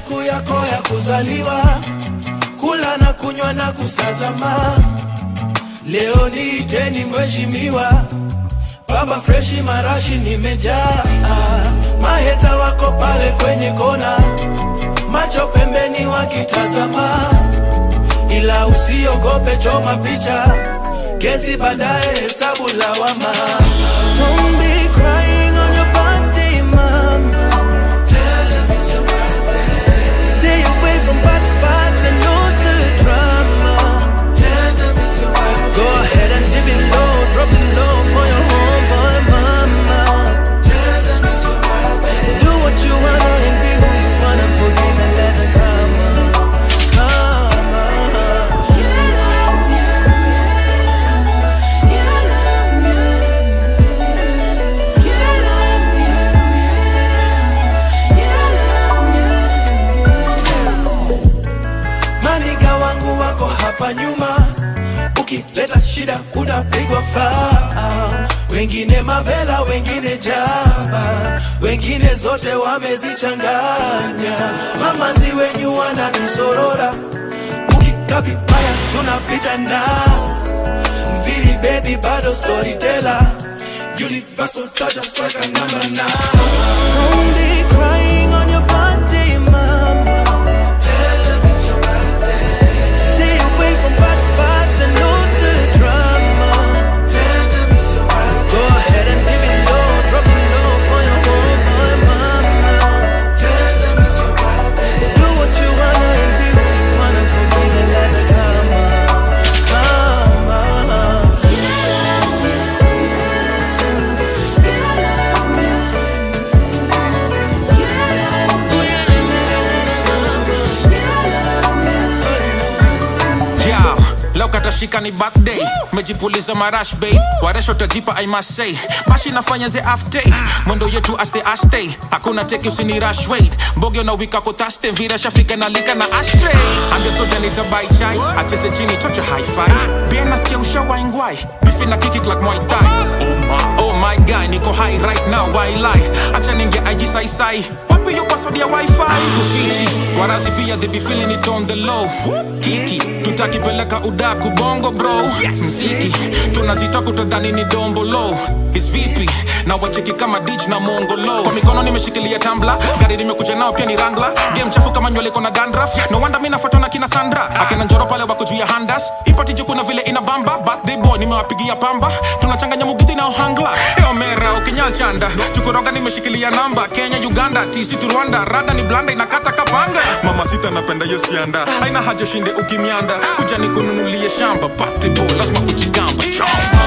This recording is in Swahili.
siku yako ya kuzaliwa, kula na kunywa na kusazama. Leo niiteni mheshimiwa, baba freshi marashi nimejaa, maheta wako pale kwenye kona, macho pembeni wakitazama, ila usiogope, choma picha, kesi baadaye, hesabu lawama. Don't be crying on your birthday, mama. Stay away from bad vibes and all the drama. Go ahead and dip it low, drop it low for your homeboy mama. Do what you wanna and be who you wanna. Forgive and let the karma, karma. Maniga wangu wako hapa nyuma, ukileta shida utapigwa faa. Wengine mavela, wengine jaba, wengine zote wamezichanganya. Mamanzi wenyu wanatusorora, ukikaa vibaya tunapita na mviri baby, bado storyteller Universal touch strike a number nine. Don't be crying on your birthday, mama. Stay away from bad vibes and all the drama. Go ahead and give it low, drop it low for your homeboy mama. Do what you wanna and be who you wanna. Forgive and let the karma, karma. Yao, leo katashika ni birthday mejipuliza marash bay waresho tajipa i must say bashi nafanya ze after mwendo yetu aste aste hakuna teki usini rush wait mbogyo na wika kotaste mvira shafika na lika na ashtray ambia soja nitabai chai acheze chini chocha hi-fi bien nasikia ushawaingwai bifi na kiki like Muay Thai oh my, oh my guy niko high right now why lie acha ninge IG sai sai wapi yo password ya wifi Sufichi warazi pia they be feeling it on the low kiki tutakipeleka udaku bongo bro mziki tunazita kutodhani ni dombo low is vipi na wacheki kama dich na mongolo kwa mikono nimeshikilia tambla gari nimekuja nao pia ni rangla game chafu kama nywele kona dandraf no wonder mi nafuatwa na kina sandra akina njoro pale wako juu ya handas ipati juu kuna vile ina bamba birthday boy nimewapigia pamba tunachanganya mugidhi na ohangla eomera ukinyal chanda tukuroga nimeshikilia namba kenya uganda tisi tu rwanda rada ni blanda inakata kapanga mama sita napenda hiyo sianda aina haja ushinde ukimyanda kuja nikununulie shamba birthday boy lazima kujigamba chomba